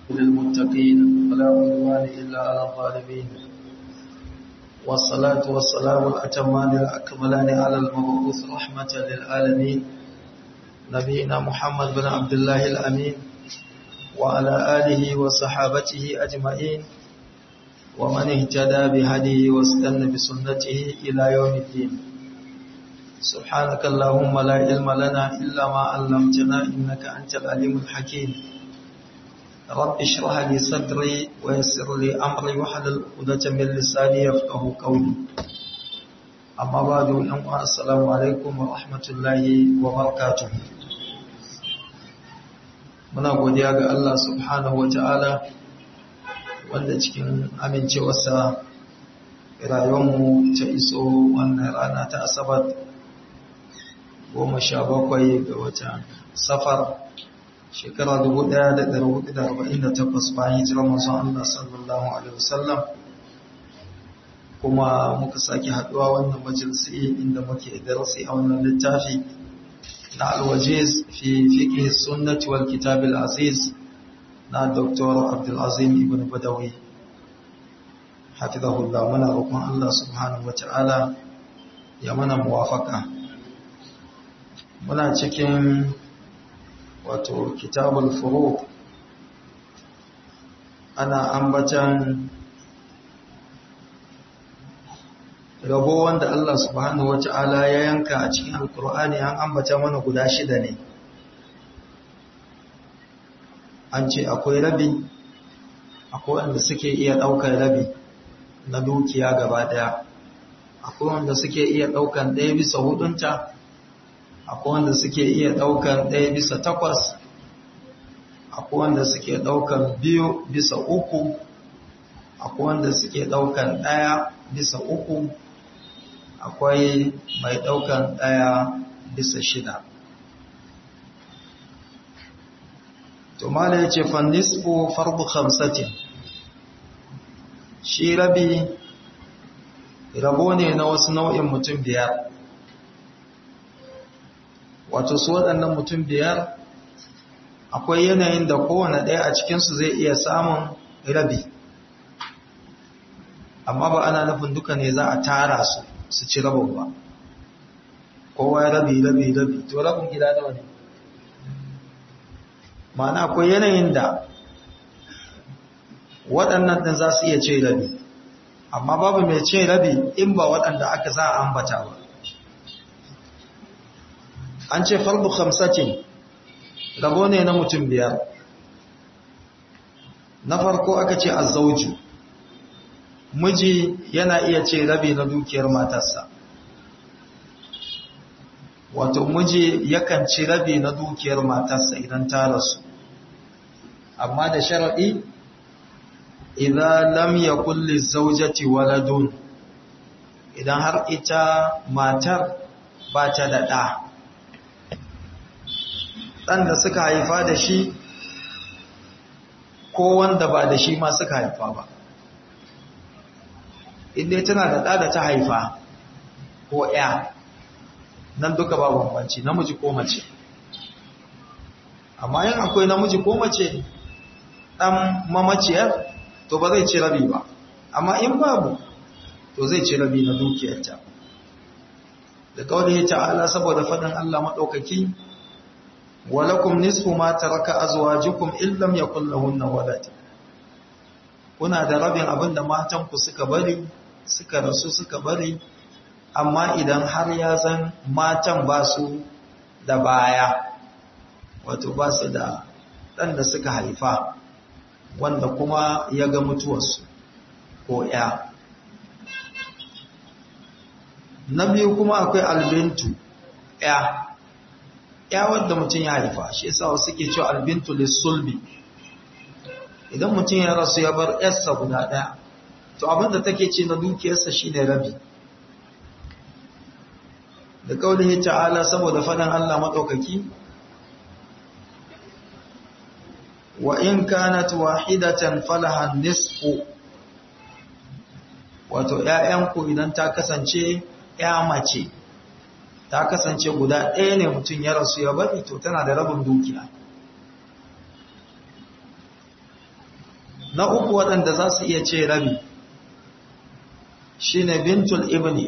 للمتقين ولا عدوان إلا على الظالمين والصلاة والسلام الأتمان الأكملان على المبعوث رحمة للعالمين نبينا محمد بن عبد الله الأمين وعلى آله وصحابته أجمعين ومن اهتدى بهديه واستنى بسنته إلى يوم الدين سبحانك اللهم لا علم لنا إلا ما علمتنا إنك أنت العليم الحكيم رب اشرح لي صدري ويسر لي أمري وحلل عقدة من لساني يفقه قولي أما بعد السلام عليكم ورحمة الله وبركاته muna godiya ga Allah subhanahu wa ta'ala wanda cikin amincewarsa rayuwarmu ta iso wannan rana ta asabar goma sha bakwai ga watan safar shekara 1448 bayan hijirar masu Allah sallallahu Alaihi wasallam kuma muka sake haduwa wannan majalisi inda muke darasi a wannan littafi na alwajiz fi fiqh sunnati wal kitab al aziz na Dr. Abdul Azim ibn Badawi hafizahullah muna roƙon Allah subhanahu wata'ala ya mana muwafaka muna cikin wato kitabul furu ana ambatan rabo wanda Allah subhanahu wata'ala ya yanka a cikin alkur'ani an ambata mana guda shida ne an ce akwai rabi akwai wanda suke iya ɗaukar rabi na dukiya gaba ɗaya akwai wanda suke iya ɗaukar ɗaya bisa hudunta akwai wanda suke iya ɗaukar ɗaya bisa takwas akwai wanda suke ɗaukar biyu bisa uku akwai wanda suke ɗaukar ɗaya bisa uku akwai mai ɗaukan ɗaya bisa shida. To mala ya ce fannisku farbu hamsatin, shi rabi rabo ne na wasu nau'in mutum biyar. Wato su waɗannan mutum biyar akwai yanayin da kowane ɗaya a cikinsu zai iya samun rabi. Amma ba ana nufin duka ne za a tara su. su ci rabin ba kowa ya rabi rabi rabi to rabin gida nawa ne ma'ana akwai yanayin da waɗannan ɗin za su iya ce rabi amma babu mai ce rabi in ba waɗanda aka za a ambata ba an ce farbu hamsatin rabo ne na mutum biyar na farko aka ce azzauju miji yana iya ce rabi na dukiyar matarsa wato miji yakan ci rabi na dukiyar matarsa idan ta rasu amma da sharaɗi idan lam yakul lizawjati waladun idan har ita matar ba ta da ɗa ɗan da suka haifa da shi ko wanda ba da shi ma suka haifa ba inda tana da ɗa da ta haifa ko ya nan duka ba bambanci namiji ko mace amma yin akwai namiji ko mace ɗan mamaciyar to ba zai ci rabi ba amma in babu to zai ci rabi na dukiyarta da kawai ya ta'ala saboda faɗin Allah maɗaukaki walakum nisfu ma taraka azwajukum illam yakul lahunna walad kuna da rabin abinda matanku suka bari suka rasu suka bari amma idan har ya zan matan ba su da baya wato ba su da ɗan da suka haifa wanda kuma ya ga mutuwarsu ko ya na biyu kuma akwai albintu ya ya wadda mutum ya haifa shi yasa wasu ke cewa albintu lissulbi idan mutum ya rasu ya bar yarsa guda ɗaya to abinda take ce na dukiyarsa shi ne rabi da kaulihi ta'ala saboda faɗin Allah maɗaukaki wa in kanat wahidatan falaha nisfu wato ƴaƴanku idan ta kasance ƴa mace ta kasance guda ɗaya ne mutum ya rasu ya bari to tana da rabin dukiya na uku waɗanda za su iya ce rabi shine bintul ibni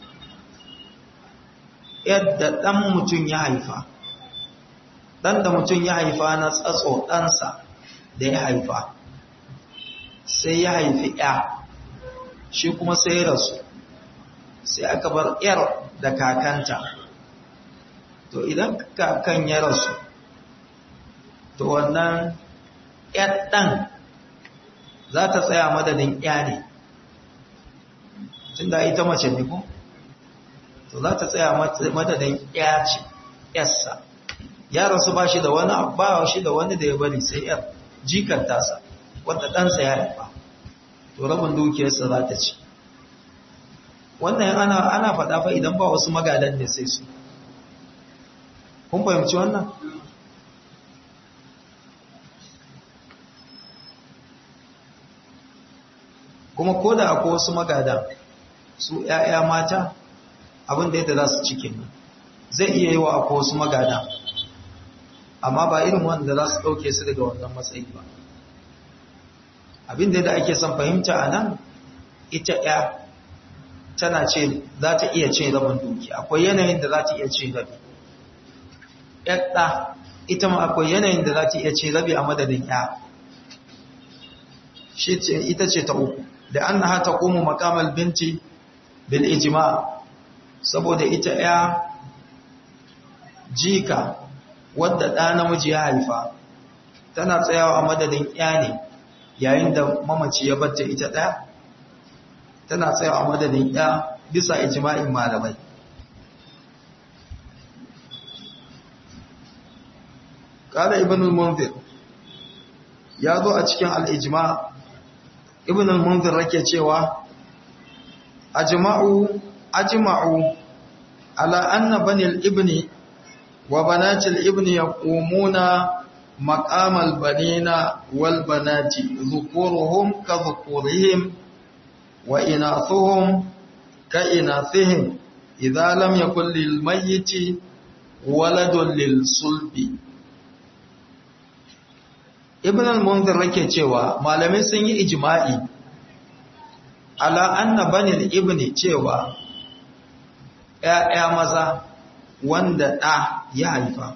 yadda ɗan mutum ya haifa ɗan da mutum ya haifa na tsatso ɗansa da ya haifa sai ya haifi ya shi kuma sai ya rasu sai aka bar yar da kakanta to idan kakan ya rasu to wannan yar ɗan za ta tsaya madadin ya ne tun da ita mace ne ko to za ta tsaya madadin ya ce yarsa ya rasu ba shi da wani ba shi da wani da ya bari sai yar jikar tasa wadda ɗansa ya haifa to rabin dukiyarsa za ta ci wannan ana ana faɗa fa idan ba wasu magadan ne sai su kun fahimci wannan kuma ko da akwai wasu magadan su ‘ya'ya mata abin da yadda za su cikin nan zai iya yi wa akwai wasu magadan amma ba irin wanda za su ɗauke su daga wannan matsayi ba abin da ake son fahimta a nan ita ‘ya tana ce za ta iya ce rabin duki akwai yanayin da za ta iya ce rabi ‘yadda ita ma akwai yanayin da za ta iya ce rabi a madadin ‘ya shi ce ita ce ta uku da an na hata kuma makamal binti bil ijima saboda ita ‘ya jika wadda ɗa namiji ya haifa tana tsayawa a madadin ‘ya ne yayin da mamaci ya batta ita ɗaya tana tsayawa a madadin ‘ya bisa ijima'in malamai ƙala ibn al-munzir ya zo a cikin al'ijima ibn al-munzir rake cewa ajma'u ajma'u ala anna bani al-ibni wa banati al-ibni yaqumuna maqam al-banina wal banati dhukuruhum ka dhukurihim wa inathuhum ka inathihim idza lam yakul lil mayyiti waladun lil sulbi ibn al-munzir yake cewa malamai sun yi ijma'i ala anna banil ibni cewa ƴaƴa maza wanda ɗa ya haifa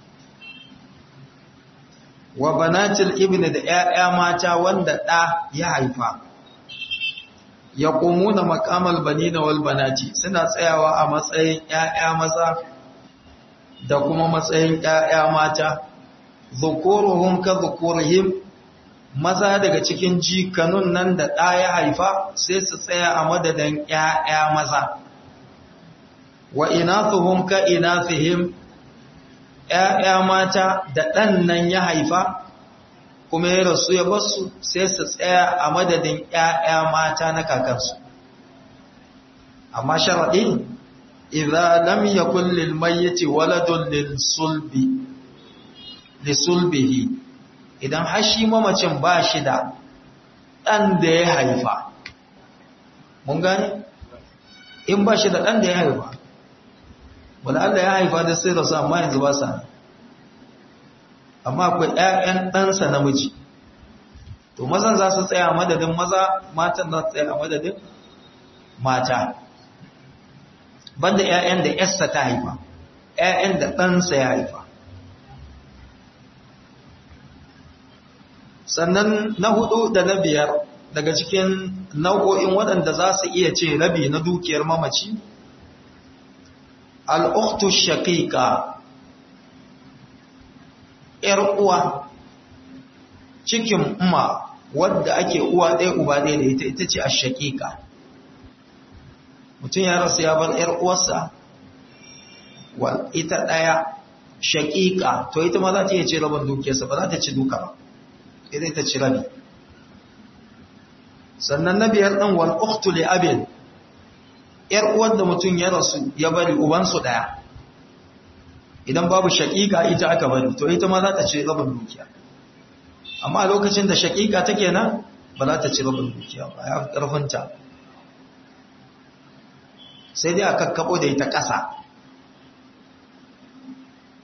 wa banatil ibni da ƴaƴa mata wanda ɗa ya haifa yaqumuna maqamal banina wal banati suna tsayawa a matsayin ƴaƴa maza da kuma matsayin ƴaƴa mata zukuruhum ka zukurihim maza daga cikin jikanun nan da ɗa ya haifa sai su tsaya a madadin ƴaƴa maza wa inathuhum ka inathihim ƴaƴa mata da ɗan nan ya haifa kuma ya rasu ya basu sai su tsaya a madadin ƴaƴa mata na kakansu amma sharadi idza lam yakul lil mayyiti waladun lil sulbi lisulbihi idan har shi mamacin ba shi da ɗan da ya haifa mun gane in ba shi da ɗan da ya haifa wanda Allah ya haifa da sai rasu amma yanzu ba sa amma akwai ‘ya'yan ɗansa namiji to mazan za su tsaya madadin maza matan za su tsaya a madadin mata banda ‘ya'yan da ‘yarsa ta haifa ‘ya'yan da ɗansa ya haifa sannan na hudu da na biyar daga cikin nau'o'in waɗanda za su iya ce rabi na dukiyar mamaci al'uktu shaƙiƙa ‘yar uwa cikin umma wadda ake uwa ɗaya uba ɗaya da ita ita ce a shaƙiƙa mutum ya rasu ya bar ‘yar uwarsa ita ɗaya shaƙiƙa to ita ma za ta iya ce rabin dukiyarsa ba za ta ci duka ba idan ta ci rabi sannan na biyar ɗan wal uktu li abin ‘yar uwar da mutum ya rasu ya bari ubansu ɗaya idan babu shaƙiƙa ita aka bari to ita ma za ta ci rabin dukiya amma lokacin da shaƙiƙa take nan ba za ta ci rabin dukiya ba ya ƙarfinta sai dai a kakkaɓo da ita ƙasa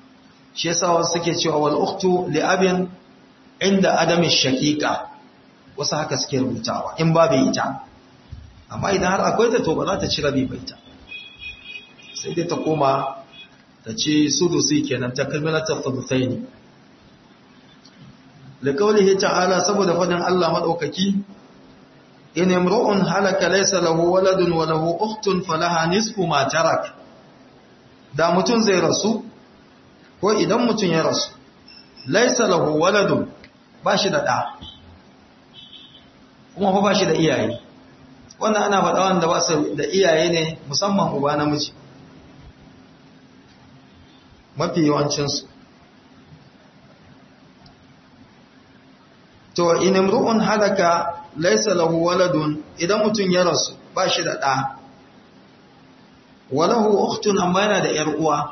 shi yasa wasu suke cewa wal uktu li abin inda adamin shaƙiƙa wasu haka suke rubutawa in babu ita amma idan har akwai ta to ba za ta ci rabi ba ita sai dai ta koma ta ci sudusi kenan ta kalmilatar thuluthaini likaulihi ta'ala saboda fadin Allah madaukaki in imru'un halaka laysa lahu waladun wa lahu ukhtun falaha nisfu ma tarak da mutun zai rasu ko idan mutun ya rasu laysa lahu waladun bashi da da kuma fa bashi da iyaye wannan ana faɗa wanda ba su da iyaye ne musamman uba namiji mafi yawancinsu to in imru'un halaka laysa lahu waladun idan mutun ya rasu ba shi da ɗa walahu ukhtun amma yana da ƴar uwa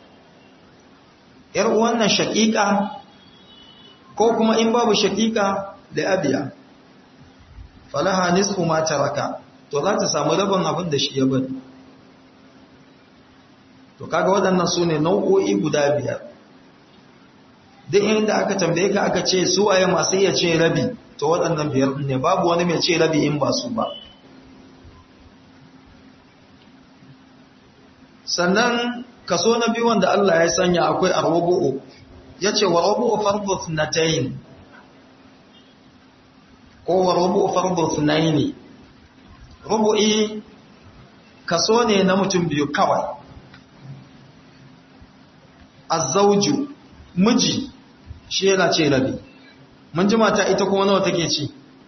ƴar uwan nan shaqiqa ko kuma in babu shaqiqa da abiya falaha nisfu ma taraka to za ta samu rabin abin da shi ya bari to kaga waɗannan su ne nau'o'i guda biyar duk inda aka tambaye ka aka ce su waye masu iya ce rabi to waɗannan biyar ne babu wani mai ce rabi in ba su ba sannan kaso na biyu wanda Allah ya sanya akwai arwabu'u ya ce wa rabu'u fardu thnatayn ko wa rabu'u fardu thnaini rubu'i kaso ne na mutum biyu kawai azzauju miji shi yana ce rabi mun ji mata ita kuma nawa take ci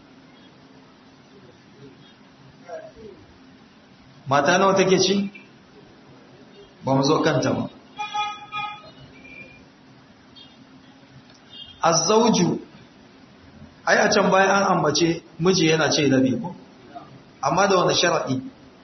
mata nawa take ci ba mu zo kanta ba azzauju ai a can bayan an ambace miji yana ce rabi ko amma da wani sharaɗi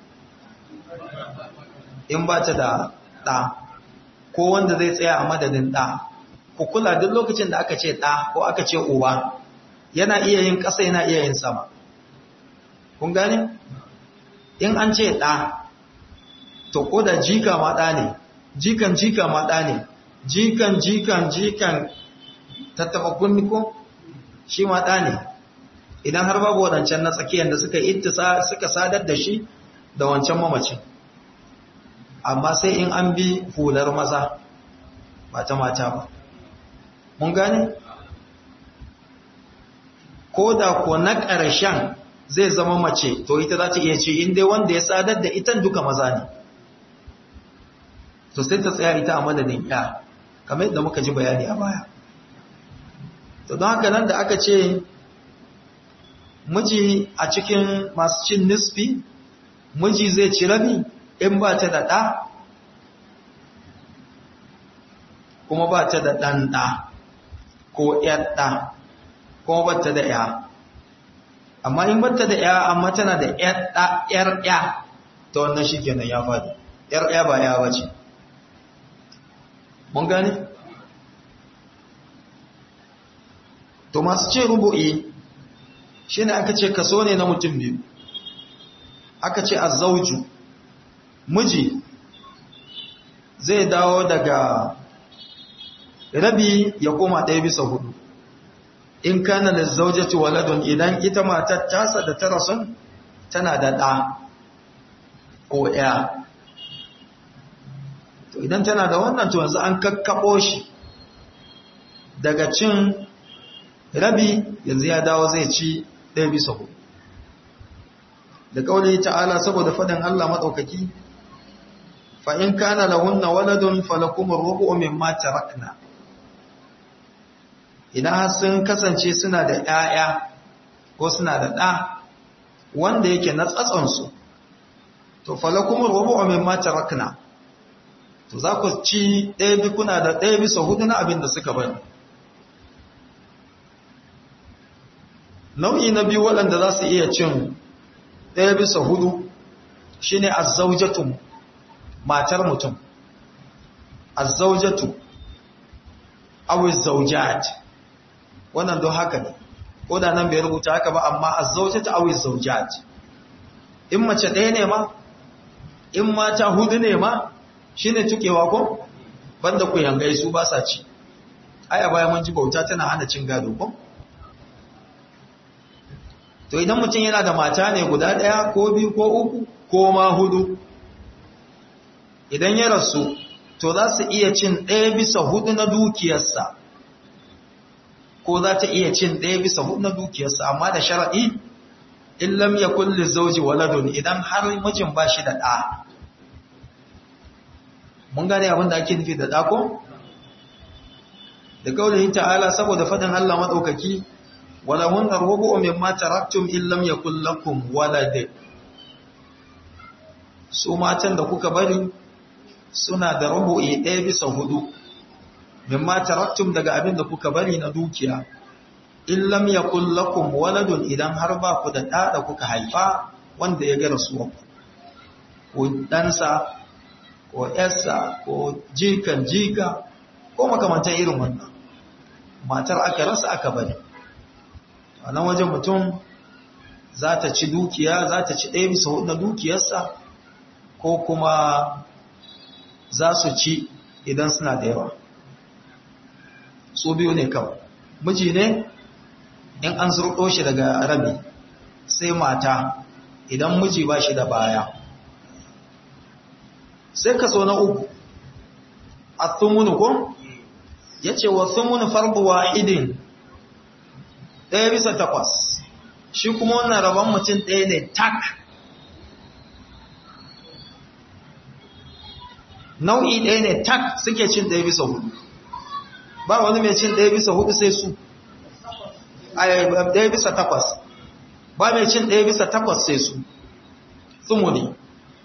in ba ta da ɗa ko wanda zai tsaya a madadin ɗa ku kula duk lokacin da aka ce ɗa ko aka ce uba yana iya yin ƙasa yana iya yin sama kun gane in an ce ɗa to ko da jika ma ɗa ne jikan jika ma ɗa ne jikan jikan jikan tattaɓa kunni ko shi ma ɗa ne idan har babu waɗancan na tsakiyar da suka ittisa suka sadar da shi da wancan mamacin amma sai in an bi hular maza ba ta mata ba mun gane ko da ko na ƙarshen zai zama mace to ita za ta iya ce inda wanda ya sadar da itan duka maza ne to sai ta tsaya ita a madadin ya kamar yadda muka ji bayani a baya to don haka nan da aka ce miji a cikin masu cin nisfi miji zai ci rabi in ba ta da ɗa kuma ba ta da ɗan ɗa ko ‘yar ɗa kuma ba ta da ‘ya amma in ba ta da ‘ya amma tana da ‘yar ‘ya ta wannan shi kenan ya faɗi ‘yar ‘ya ba ‘ya ba ce mun gane? to masu ce rubu'i shi ne aka ce kaso ne na mutum biyu aka ce azzauju miji zai dawo daga rabi ya koma ɗaya bisa hudu in kana da zaujati waladun idan ita matar tasa da tara sun tana da ɗa ko ya to idan tana da wannan to yanzu an kakkaɓo shi daga cin rabi yanzu ya dawo zai ci ɗaya bisa hudu da kauli ta'ala saboda fadin Allah madaukaki fa in kana lahunna waladun falakum ar-rubu mimma tarakna idan sun kasance suna da ƴaƴa ko suna da ɗa wanda yake na tsatson su to falakum ar-rubu mimma tarakna to za ku ci ɗaya bi kuna da ɗaya bisa hudu na abin da suka bari nau'i na biyu waɗanda za su iya cin ɗaya bisa hudu shi ne azzaujatu matar mutum azzaujatu awiz zaujat wannan don haka ne ko da nan bai rubuta haka ba amma azzaujatu awiz zaujat in mace ɗaya ne ma in mata hudu ne ma shi ne tukewa ko banda ku yangai su ba sa ci ai a baya mun ji bauta tana hana cin gado ko to idan mutum yana da mata ne guda ɗaya ko biyu ko uku ko ma hudu idan ya rasu to za su iya cin ɗaya bisa hudu na dukiyarsa ko za ta iya cin ɗaya bisa hudu na dukiyarsa amma da sharaɗi in lam ya kulli zauji waladun idan har mijin ba shi da ɗa mun gane abin da ake nufi da ɗa ko? da kaulihin ta'ala saboda faɗin Allah maɗaukaki walahun arhubu mimma taraktum in lam yakul lakum walad su matan da kuka bari suna da rubu'i ɗaya bisa hudu mimma taraktum daga abin da kuka bari na dukiya in lam yakul lakum waladun idan har ba ku da ɗa da kuka haifa wanda ya ga rasuwarku ko ɗansa ko ‘yarsa ko jikan jika ko makamantan irin wannan matar aka rasa aka bari a nan wajen mutum za ta ci dukiya za ta ci ɗaya bisa hudu na dukiyarsa ko kuma za su ci idan suna da yawa su biyu ne kawai miji ne in an zurɗo shi daga rabi sai mata idan miji ba shi da baya sai kaso na uku a thumunu ko ya ce wa thumunu farbu wa'idin ɗaya bisa takwas shi kuma wannan rabon mutum ɗaya ne tak nau'i ɗaya ne tak suke cin ɗaya bisa hudu ba wani mai cin ɗaya bisa hudu sai su ɗaya bisa takwas ba mai cin ɗaya bisa takwas sai su thumuni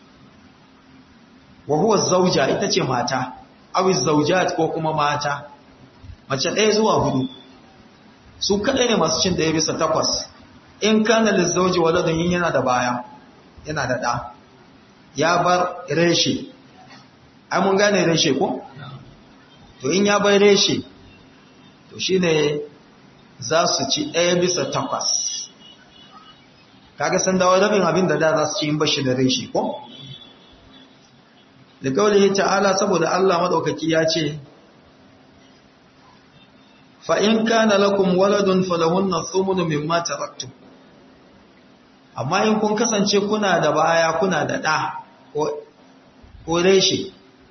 wa huwa zauja ita ce mata awi zaujat ko kuma mata mace ɗaya zuwa hudu su kaɗai ne masu cin ɗaya bisa takwas in kana lizauji waladun yin yana da baya yana da ɗa ya bar reshe ai mun gane reshe ko to in ya bar reshe to shine za su ci ɗaya bisa takwas kaga san dawo rabin abin da da za su ci in bashi da reshe ko da kawai ta'ala saboda Allah maɗaukaki ya ce fa'in kana lakum waladun falahunna thumunu mimma taraktum amma in kun kasance kuna da baya kuna da ɗa ko reshe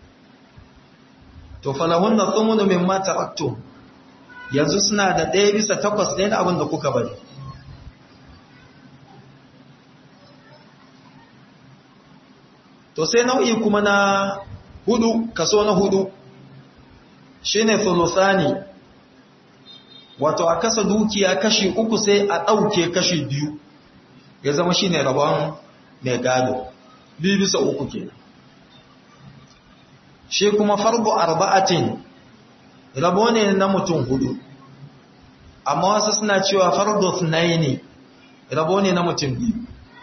to falahunna thumunu mimma taraktum yanzu suna da ɗaya bisa takwas ɗaya da abin da kuka bari to sai nau'i kuma na hudu kaso na hudu shine thuluthani wato a kasa dukiya kashi uku sai a ɗauke kashi biyu ya zama shine rabon mai gado biyu bisa uku ke shi kuma farbu arba'atin rabo ne na mutum hudu amma wasu suna cewa fardu ne rabo ne na mutum biyu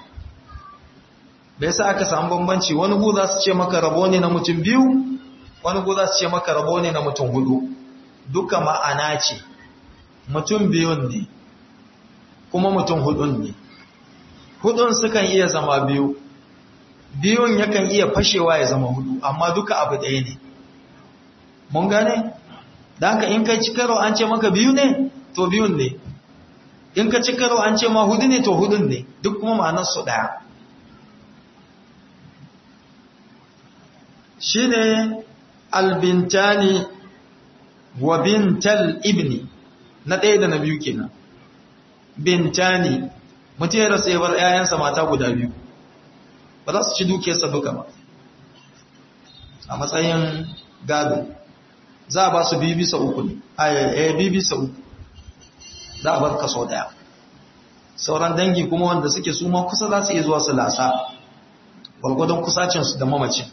bai sa aka samu bambanci wani gu za su ce maka rabo ne na mutum biyu wani gu za su ce maka rabo ne na mutum hudu duka ma'ana ce mutum biyun ne kuma mutum hudun ne hudun sukan iya zama biyu biyun yakan iya fashewa ya zama hudu amma duka abu ɗaya ne mun gane da haka in kai cikaro an ce maka biyu ne to biyun ne in ka cikaro an ce ma hudu ne to hudun ne duk kuma ma'anar su ɗaya shi ne albintani wa bintal ibni na ɗaya da na biyu kenan bintani mutum ya rasa yabar ‘ya'yansa mata guda biyu ba za su ci dukiyarsa duka ba a matsayin gado za a ba su biyu bisa uku ne a biyu bisa uku za a bar kaso ɗaya sauran dangi kuma wanda suke su ma kusa za su iya zuwa su lasa gwargwadon kusacinsu da mamacin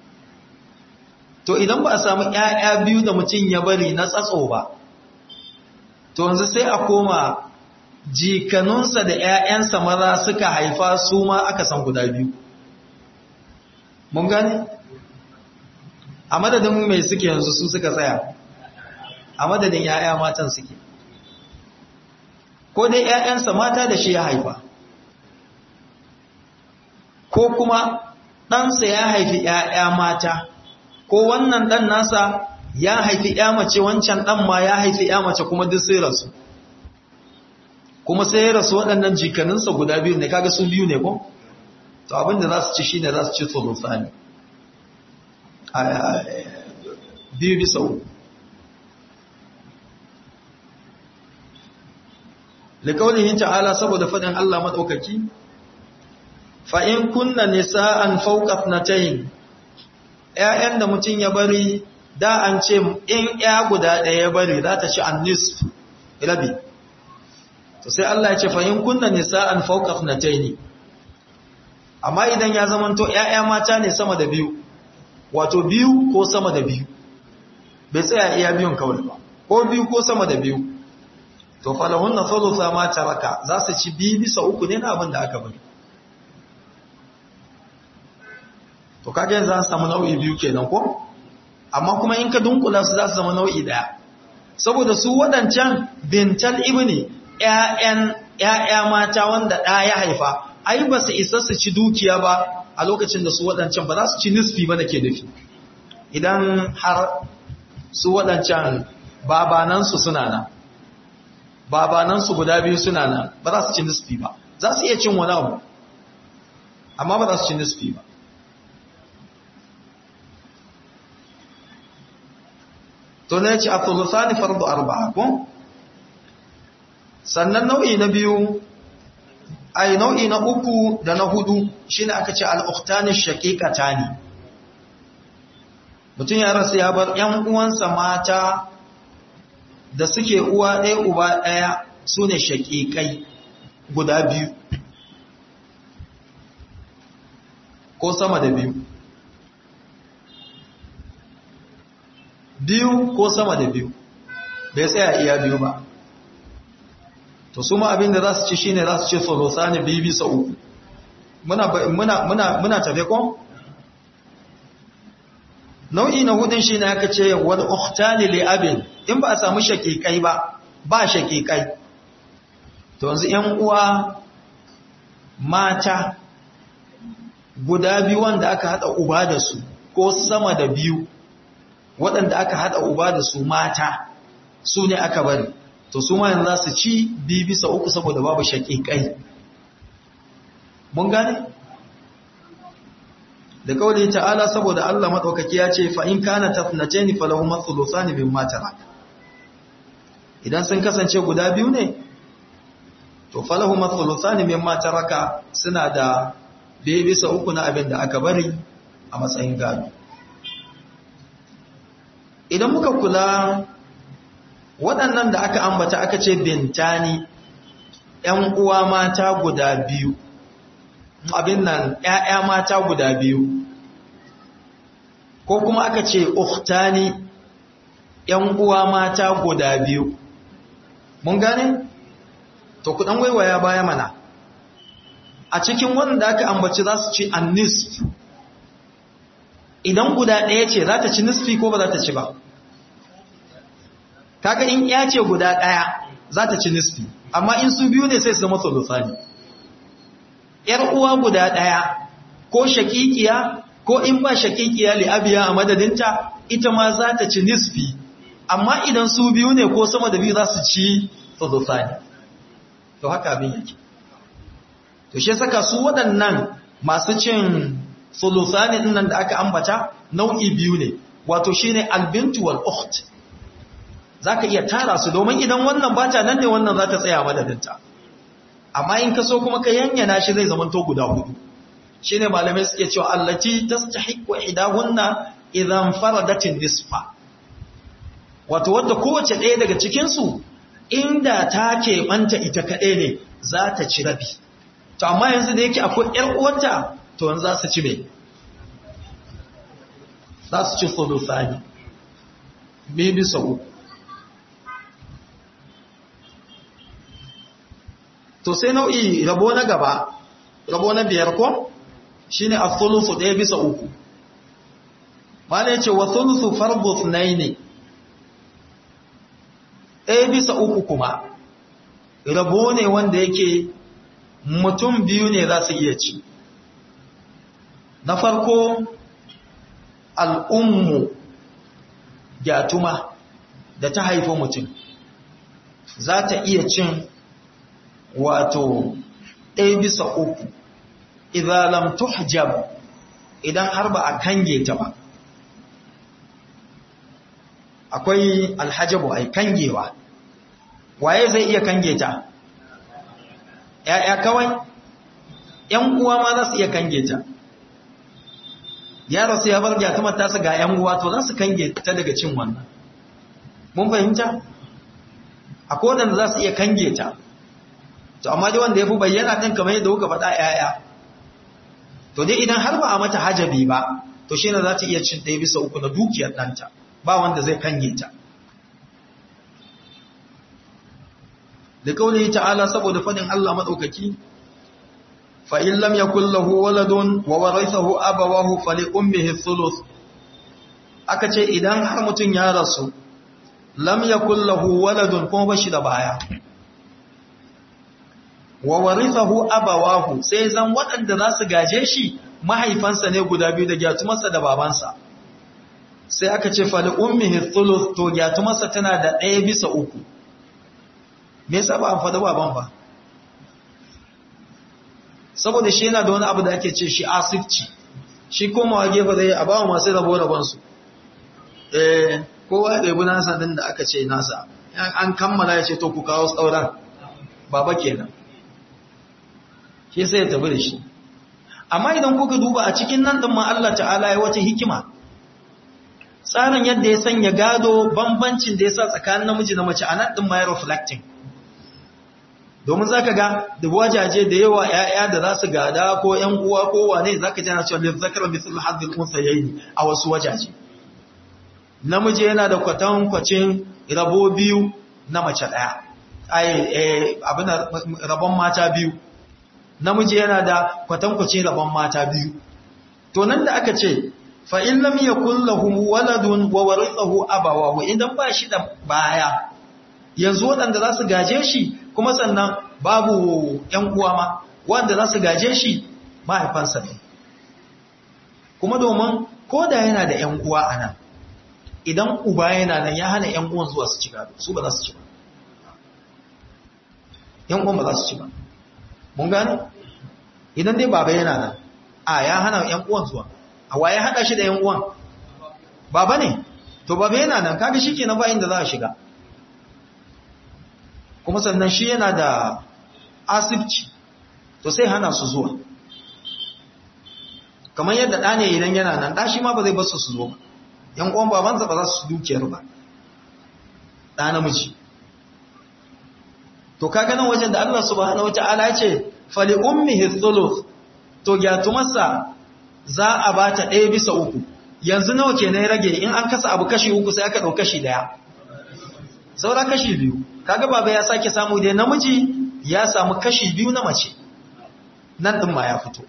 to idan ba a samu ‘ya'ya biyu da mutum ya bari na tsatso ba to yanzu sai a koma jikanunsa da ‘ya'yansa maza suka haifa su ma aka san guda biyu mun gane? a madadin mai suke yanzu su suka tsaya a madadin ‘ya'ya matan suke ko dai ‘ya'yansa mata da shi ya haifa ko kuma ɗansa ya haifi ‘ya'ya mata ko wannan ɗan nasa ya haifi ‘ya mace wancan ɗan ma ya haifi ‘ya mace kuma duk sai rasu kuma sai ya rasu waɗannan jikaninsa guda biyu ne kaga sun biyu ne ko to abinda za su ci shine za su ci sulusani biyu bisa uku likaulihin ta'ala saboda faɗin Allah maɗaukaki fa'in kunna nisa'an fauƙaf na tayin ‘ya'yan da mutum ya bari da an ce in ‘ya guda ɗaya ya bari za ta ci an nisf rabi to sai Allah ya ce fa'in kunna nisa'an fauƙaf na tayin amma idan ya zamanto ‘ya'ya mata ne sama da biyu wato biyu ko sama da biyu bai tsaya iya biyun kawai ba ko biyu ko sama da biyu to falahun na thulutha ma taraka za su ci biyu bisa uku ne na abin da aka bari to kage yanzu an samu nau'i biyu kenan ko amma kuma in ka dunkula su za su zama nau'i daya saboda su wadancan bintal ibni ƴaƴan ƴaƴa mata wanda ɗa ya haifa ai ba su isa su ci dukiya ba a lokacin da su wadancan ba za su ci nisfi ba nake nufi idan har su wadancan babanansu suna nan babanansu guda biyu suna nan ba za su ci nisfi ba za su iya cin wani abu amma ba za su ci nisfi ba to ne ce a tulusani fardu arba'a ko sannan nau'i na biyu ai nau'i na uku da na hudu shine aka ce al-ukhtani shaqiqatani mutum ya rasu ya bar ƴan uwansa mata da suke uwa ɗaya uba ɗaya su ne shaƙiƙai guda biyu ko sama da biyu biyu ko sama da biyu bai tsaya iya biyu ba to su ma abinda za su ci shi ne za su ce solosa ne biyu bisa uku muna tafe ko? nau'i na hudun shi ne aka ce wadda uktani li abin in ba a samu shakikai ba ba shakikai to yanzu ‘yan uwa mata guda biyu wanda aka haɗa uba da su ko sama da biyu waɗanda aka haɗa uba da su mata su ne aka bari to su ma yanzu za su ci biyu bisa uku saboda babu shakikai mun gane? da kawai ta'ala saboda Allah maɗaukaki ya ce fa'in kana tafnace ni falahu matsulusa ne bin matara idan sun kasance guda biyu ne to falahu matsulusa ne bin mataraka suna da bai bisa uku na abin da aka bari a matsayin gado idan muka kula waɗannan da aka ambata aka ce bintani ‘yan uwa mata guda biyu’ abin nan ‘ya'ya mata guda biyu, ko kuma aka ce uktani ‘yan uwa mata guda biyu. Mun gane? To, kuɗan waiwaya baya mana. A cikin wanda aka ambaci za su ci an nisf, idan guda ɗaya ce za ta ci nisfi ko ba za ta ci ba. Kaka in ‘ya ce guda ɗaya za ta ci nisfi, amma in su biyu ne sai su zama solusani. ‘yar uwa guda ɗaya ko shakikiya ko in ba shakikiya li'abiya a madadinta ita ma za ta ci nisfi amma idan su biyu ne ko sama da biyu za su ci tsadosani to haka abin yake to shi saka su waɗannan masu cin tsadosani nan da aka ambata nau'i biyu ne wato shi ne albintu wal ukht za ka iya tara su domin idan wannan bata nan ne wannan za ta tsaya madadinta amma in ka so kuma ka yanyana shi zai zama to guda hudu shine malamai suke cewa allati tastahiqu idahunna idan faradatin nisfa wato wanda kowace ɗaya daga cikin su inda ta ke banta ita kaɗai ne za ta ci rabi to amma yanzu da yake akwai ƴar uwarta to yanzu za su ci me za su ci sulusani bi bisa uku to sai nau'i rabo na gaba rabo na biyar ko shine as-sulusu ɗaya bisa uku malai ce wa sulusu fardu thnaini ɗaya bisa uku kuma rabo ne wanda yake mutum biyu ne za su iya ci na farko al'ummu gyatuma da ta haifi mutum za ta iya cin wato ɗaya bisa uku idan lam tuhjab idan har ba a kange ta ba akwai alhajabu ai kangewa waye zai iya kange ta ‘ya'ya kawai ‘yan uwa ma za su iya kange ta yaro sai ya bar gyatumar tasa ga ‘yan uwa to za su kange ta daga cin wannan mun fahimta a kowane za su iya kange ta to amma dai wanda ya fi bayyana ɗin kamar yadda kuka faɗa ‘ya'ya to dai idan har ba a mata hajabi ba to shi ne za ta iya cin ɗaya bisa uku na dukiyar ɗanta ba wanda zai kange ta da kauli ta'ala saboda fadin Allah madaukaki fa in lam yakul lahu waladun wa warithahu abawahu fali ummihi thuluth aka ce idan har mutun ya rasu lam yakul lahu waladun kuma bashi da baya wa warithahu abawahu sai zan waɗanda za su gaje shi mahaifansa ne guda biyu da gyatumarsa da babansa sai aka ce fali ummihi thuluth to gyatumarsa tana da ɗaya bisa uku me yasa ba an faɗa baban ba saboda shi yana da wani abu da ake ce shi asifci shi komawa gefe zai a bawa masu rabo rabonsu eh kowa da yabi nasa din da aka ce nasa an kammala ya ce to ku kawo tsauran baba kenan shi sai ya tafi da shi amma idan kuka duba a cikin nan din ma Allah ta'ala ya wata hikima tsarin yadda ya sanya gado bambancin da ya sa tsakanin namiji da mace a nan din ma ya reflecting domin za ka ga da wajaje da yawa ‘ya'ya da za su gada ko ‘yan uwa ko wane za ka jana cewa lizzakar misal haddin unsa yayi a wasu wajaje namiji yana da kwatankwacin rabo biyu na mace ɗaya abin rabon mata biyu namiji yana da kwatankwacin rabon mata biyu to nan da aka ce fa'in lam yakun lahu waladun wa warithahu abawahu idan ba shi da baya yanzu waɗanda za su gaje shi kuma sannan babu ‘yan uwa ma wanda za su gaje shi mahaifansa ne kuma domin ko da yana da ‘yan uwa a nan idan uba yana nan ya hana ‘yan uwan zuwa su ci gado su ba za su ci ba ‘yan uwan ba za su ci ba mun gane idan dai baba yana nan a ya hana ‘yan uwan zuwa a waye haɗa shi da ‘yan uwan baba ne to baba yana nan kaga shi ke na bayan da za a shiga kuma sannan shi yana da asibci to sai hana su zuwa kamar yadda ɗa ne idan yana nan ɗa shi ma ba zai basu su zo ba yan uwan babansa ba za su dukiyar ba ɗa namiji to kaga nan wajen da Allah subhanahu wata'ala ya ce fali ummihi thuluth to gyatumarsa za a bata ɗaya bisa uku yanzu nawa ke na rage in an kasa abu kashi uku sai aka ɗau kashi ɗaya saura kashi biyu kaga baba ya sake samu dai namiji ya samu kashi biyu na mace nan din ma ya fito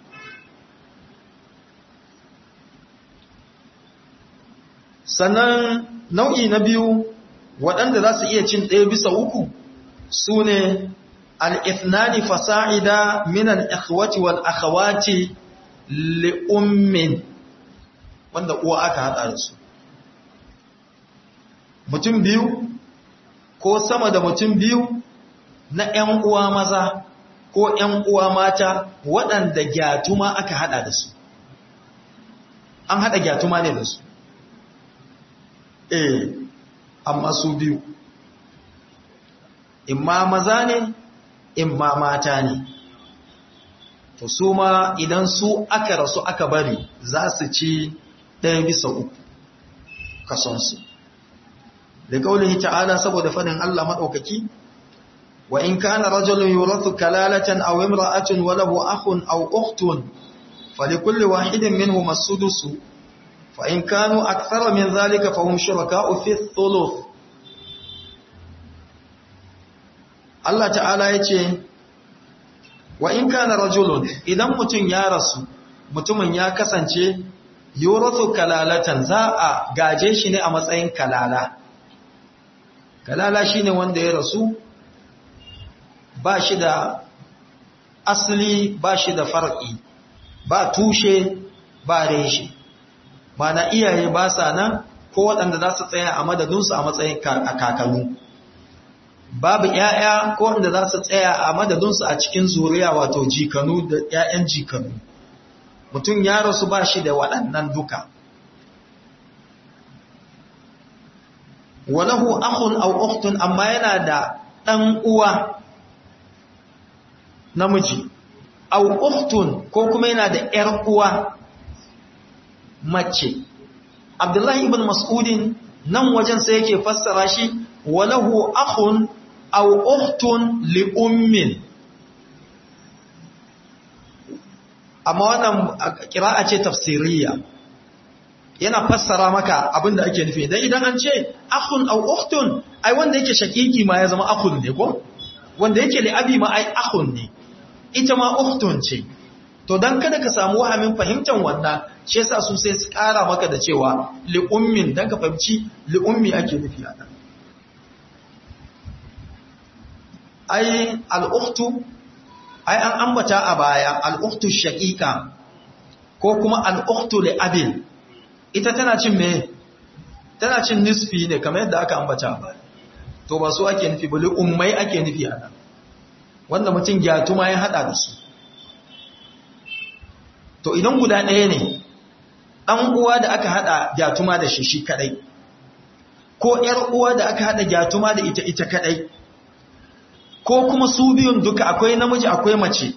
sannan nau'i na biyu waɗanda za su iya cin ɗaya bisa uku su ne al'ithnani fasa'ida minan ikhwati wal akhawati li'ummin wanda uwa aka haɗa da su mutum biyu ko sama da mutum biyu na ‘yan uwa maza ko ‘yan uwa mata waɗanda gyatuma aka haɗa da su. An haɗa gyatuma ne da su. Eh, amma su biyu. Imma maza ne, imma mata ne. To su ma idan su aka rasu aka bari za su ci ɗaya bisa uku kasonsu. da kaulihi ta'ala saboda fadin Allah madaukaki wa in kana rajulun yurathu kalalatan aw imra'atun wa lahu akhun aw ukhtun falikulli wahidin minhum as-sudus fa in kanu akthara min dhalika fahum shuraka'u fi thuluth Allah ta'ala yace wa in kana rajulun idan mutun ya rasu mutumin ya kasance yurathu kalalatan za a gaje shi ne a matsayin kalala kalala shine wanda ya rasu ba shi da asali ba shi da far'i ba tushe ba reshe mana iyaye ba sa nan ko waɗanda za su tsaya a madadinsu a matsayin kakannu babu ‘ya'ya ko wanda za su tsaya a madadinsu a cikin zuriya wato jikanu da ‘ya'yan jikanu mutum ya rasu ba shi da waɗannan duka walahu akhun aw ukhtun amma yana da ɗan uwa namiji aw ukhtun ko kuma yana da ‘yar uwa mace abdullahi ibn mas'udin nan wajen sai yake fassara shi walahu akhun aw ukhtun li ummin amma wannan qira'a ce tafsiriyya yana fassara maka abinda ake nufi dan idan an ce akhun aw ukhtun ai wanda yake shakiki ma ya zama akhun ne ko wanda yake li abi ma ai akhun ne ita ma ukhtun ce to dan kada ka samu wahamin fahimtar wannan shi yasa su sai su kara maka da cewa li ummin dan ka fahimci li ummi ake nufi a nan ai al-ukhtu ai an ambata a baya al-ukhtu shaqiqa ko kuma al-ukhtu li abin ita tana cin me tana cin nisfi ne kamar yadda aka ambata a baya to ba su ake nufi ba li ummai ake nufi a nan wanda mutum gyatuma ya hada da su to idan guda ɗaya ne ɗan uwa da aka haɗa gyatuma da shi shi kaɗai ko ‘yar uwa da aka haɗa gyatuma da ita ita kaɗai ko kuma su biyun duka akwai namiji akwai mace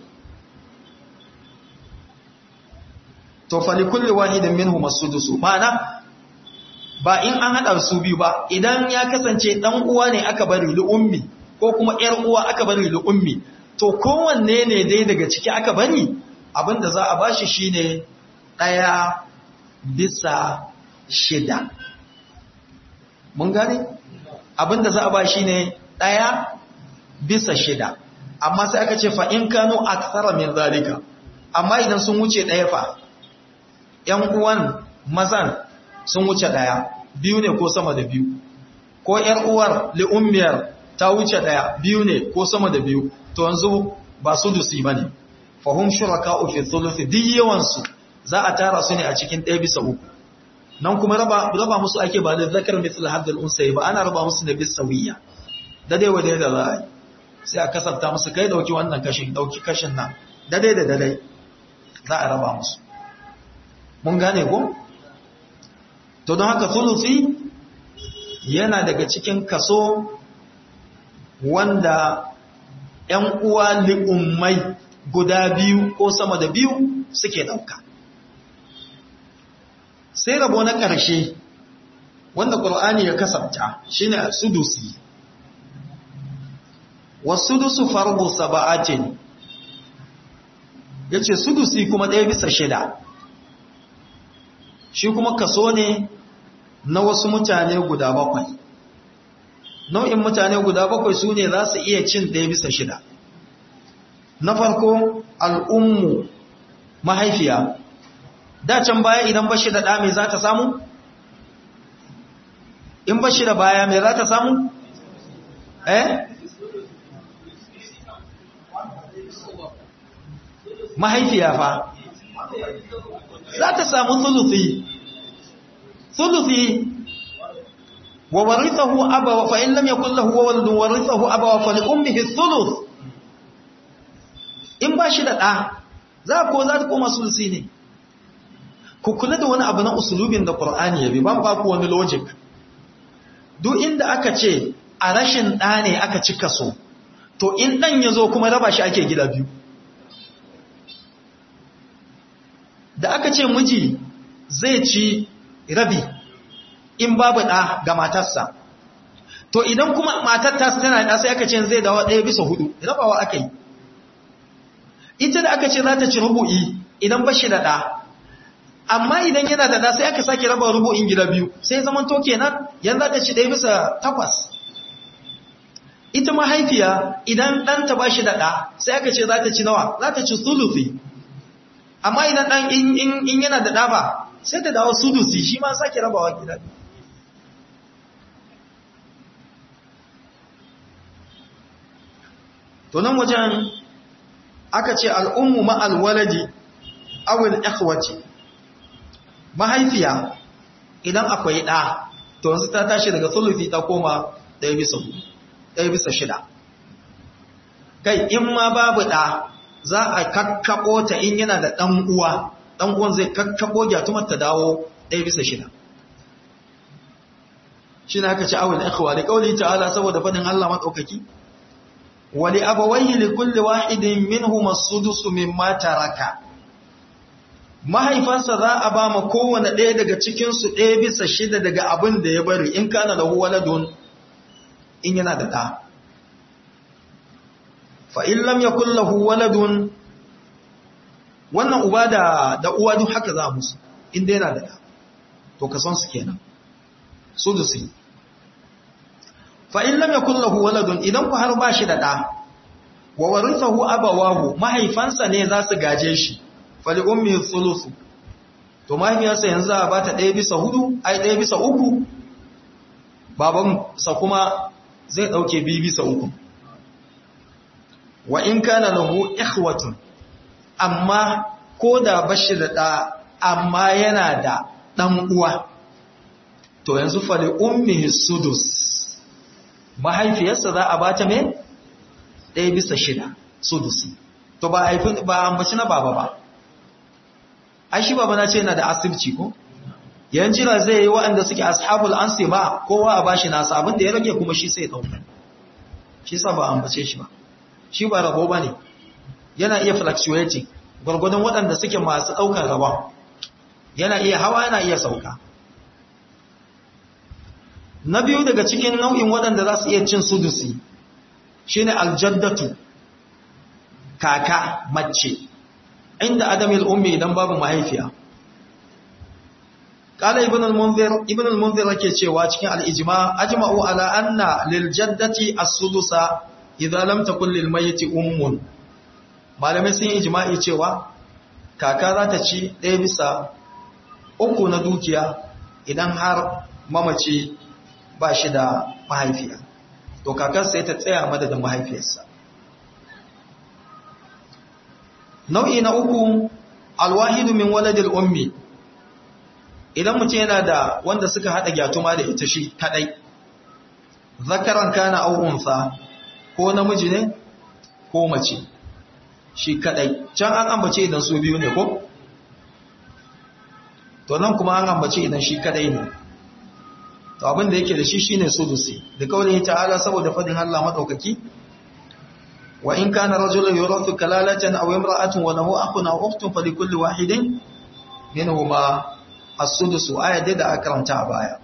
to fali kulli wahidin minhu masudusu ma'ana ba in an haɗa su biyu ba idan ya kasance ɗan uwa ne aka bari li ummi ko kuma ‘yar uwa aka bari li ummi to kowanne ne dai daga ciki aka bari abinda za a bashi shine ɗaya bisa shida mun gane abinda za a ba shi ne ɗaya bisa shida amma sai aka ce fa'in kano a tsara min zalika amma idan sun wuce ɗaya fa ‘yan uwan mazan sun wuce ɗaya biyu ne ko sama da biyu ko ‘yar uwar li'ummiyar ta wuce ɗaya biyu ne ko sama da biyu to yanzu ba su dusi ba ne fahim shuraka fi thuluthi duk yawansu za a tara su ne a cikin ɗaya bisa uku nan kuma raba raba musu ake ba da zakar mithl haddal unsay ba ana raba musu ne bis sawiya da dai wadai da za a yi sai a kasanta musu kai dauki wannan kashin dauki kashin nan da dai da dai za a raba musu mun gane ko to don haka thuluthi yana daga cikin kaso wanda ‘yan uwa li'ummai guda biyu ko sama da biyu suke ɗauka. Sai rabo na ƙarshe wanda ƙul'ani ya kasabta shi ne sudusi. Wasudusu farbu saba'atin ya ce sudusi kuma ɗaya bisa shida. Shi kuma kaso ne na wasu mutane guda bakwai. Nau'in mutane guda bakwai su ne za su iya cin ɗaya bisa shida. na farko al'ummu mahaifiya da can baya idan bashi da ɗa mai za ta samu? in bashi da baya mai za ta samu? eh? mahaifiya fa za ta samu thuluthi thuluthi wa warithahu abawa fa in lam yakul lahu waladun warithahu abawa fa li ummihi thuluth in ba shi da ɗa za ko za ta koma sulusi ne ku kula da wani abu na usulubin da ƙur'ani ya bi ban ba ku wani logic duk inda aka ce a rashin ɗa ne aka cika so to in ɗan ya zo kuma raba shi ake gida biyu da aka ce miji zai ci rabi in babu ɗa ga matarsa to idan kuma matar ta tana ɗa sai aka ce zai dawo ɗaya bisa hudu rabawa aka yi ita da aka ce za ta ci rubu'i idan ba shi da ɗa amma idan yana da ɗa sai aka sake raba rubu'in gida biyu sai zaman to kenan yan za ta ci ɗaya bisa takwas ita mahaifiya idan ɗanta ba shi da ɗa sai aka ce za ta ci nawa za ta ci sulufi amma idan ɗan in yana da ɗa ba sai ta dawo sulusi shi ma sake rabawa gida biyu to nan wajen aka ce al'ummu ma'al waladi awil ikhwati mahaifiya idan akwai ɗa to yanzu ta tashi daga sulufi ta koma ɗaya bisa hudu ɗaya bisa shida kai in ma babu ɗa za a kakkaɓo ta in yana da ɗan uwa ɗan uwan zai kakkaɓo gyatumar ta dawo ɗaya bisa shida shi na aka ci awul ikhwa da kauli ta'ala saboda faɗin Allah maɗaukaki wali abawayhi li kulli wahidin minhum as-sudus mimma taraka mahaifansa za a ba ma kowane ɗaya daga cikin su ɗaya bisa shida daga abin da ya bari in kana lahu waladun in yana da ɗa fa in lam yakul lahu waladun wannan uba da da uwa duk haka za musu inda yana da ɗa to ka san su kenan sudusi fa in lam yakul lahu waladun idan ku har ba shi da ɗa wa warithahu abawahu mahaifansa ne za su gaje shi fali ummi thuluthu to mahaifiyarsa yanzu za a bata ɗaya bisa hudu ai ɗaya bisa uku babansa kuma zai ɗauke biyu bisa uku wa in kana lahu ikhwatun amma ko da bashi da ɗa amma yana da ɗan uwa to yanzu fali ummihi sudus mahaifiyarsa za a bata me ɗaya bisa shida sudusi to ba haifin ba ambaci na baba ba ai shi baba na ce yana da asibci ko yan jira zai yi waɗanda suke ashabul ansi ba kowa a bashi nasa abin da ya rage kuma shi sai ɗauka shi sa ba ambace shi ba shi ba rabo ba ne yana iya fluctuating gwargwadon waɗanda suke masu ɗaukar rabon yana iya hawa yana iya sauka na biyu daga cikin nau'in waɗanda za su iya cin sudusi shine aljaddatu kaka mace inda adamil ummi idan babu mahaifiya qala ibn al-munzir ibn al-munzir yake cewa cikin al-ijma ajma'u ala anna lil jaddati as-sudusa idza lam takul lil mayyit ummun malamai sun yi ijma'i cewa kaka za ta ci ɗaya bisa uku na dukiya idan har mamaci ba shi da mahaifiya to kakar sai ta tsaya madadin mahaifiyarsa nau'i na uku alwahidu min waladil ummi idan mutum yana da wanda suka hada gyatuma da ita shi kadai zakaran kana aw unsa ko namiji ne ko mace shi kadai can an ambace idan su biyu ne ko to nan kuma an ambace idan shi kadai ne to abin da yake da shi shine sudusi da kaulin ta'ala saboda fadin Allah madaukaki wa in kana rajulun yurathu kalalatan aw imra'atun wa lahu akhun aw ukhtun falikulli wahidin minhuma as-sudusu ayat da aka karanta a baya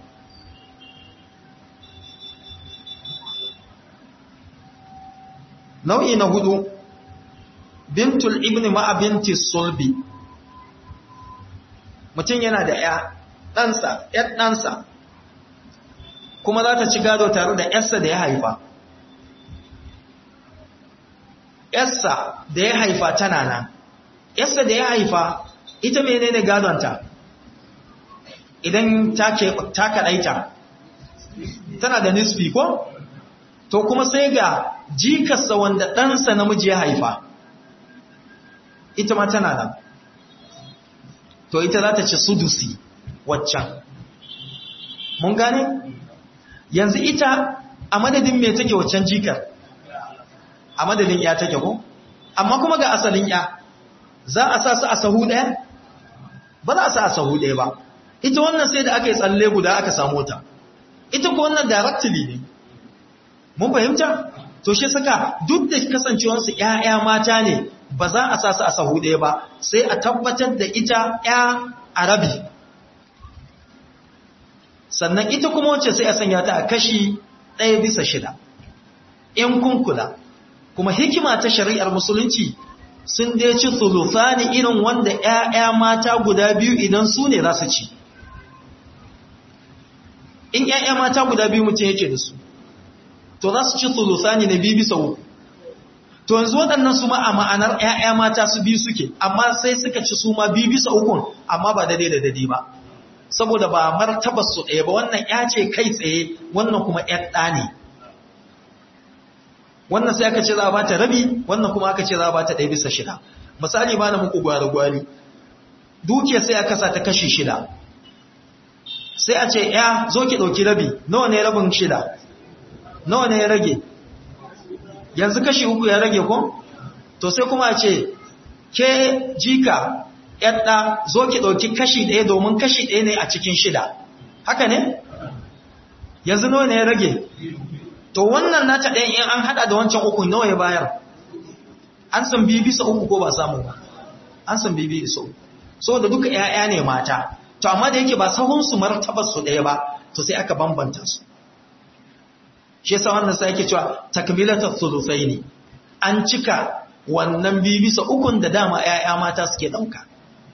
nau'i na hudu bintul ibni ma'a binti sulbi mutum yana da ya ɗansa ‘yar ɗansa kuma za ta ci gado tare da ‘yarsa da ya haifa ‘yarsa da ya haifa tana nan ‘yarsa da ya haifa ita menene gadonta idan ta kaɗaita tana da nisfi ko? to kuma sai ga jikarsa wanda ɗansa namiji ya haifa ita ma tana nan to ita za ta ci sudusi waccan mun gane yanzu ita a madadin me take waccan jikar a madadin ya take ko amma kuma ga asalin ya za a sa su a sahu ɗaya ba za a sa a sahu ɗaya ba ita wannan sai da aka yi tsalle guda aka samu ta ita ko wannan directly ne mun fahimta to shi saka duk da kasancewarsu ƴaƴa mata ne ba za a sa su a sahu ɗaya ba sai a tabbatar da ita ƴa arabi sannan ita kuma wacce sai a sanya ta a kashi ɗaya bisa shida in kun kula kuma hikima ta shari'ar musulunci sun dai ci thuluthani irin wanda ƴaƴa mata guda biyu idan su ne za su ci in ƴaƴa mata guda biyu mutum yake da su to za su ci thuluthani na biyu bisa uku to yanzu waɗannan su ma a ma'anar ƴaƴa mata su biyu suke amma sai suka ci su ma biyu bisa ukun amma ba daidai da daidai ba saboda ba martabar su ɗaya ba wannan ƴa ce kai tsaye wannan kuma ƴar ɗa ne wannan sai aka ce za a bata rabi wannan kuma aka ce za a bata ɗaya bisa shida misali ba na muku gwari-gwari dukiya sai aka sa ta kashi shida sai a ce ya zo ki ɗauki rabi nawa ne rabin shida nawa ne ya rage yanzu kashi uku ya rage ko to sai kuma a ce ke jika yadda zo ki ɗauki kashi ɗaya domin kashi ɗaya ne a cikin shida haka ne yanzu nawa ne ya rage to wannan nata ɗaya in an haɗa da wancan uku nawa ya bayar an san biyu bisa uku ko ba samu ba an san biyu bisa uku so da duka ‘ya'ya ne mata to amma da yake ba sahunsu martabar su ɗaya ba to sai aka bambanta su shi yasa wannan sai yake cewa takmilatul thuluthaini an cika wannan biyu bisa ukun da dama ‘ya'ya mata suke ɗauka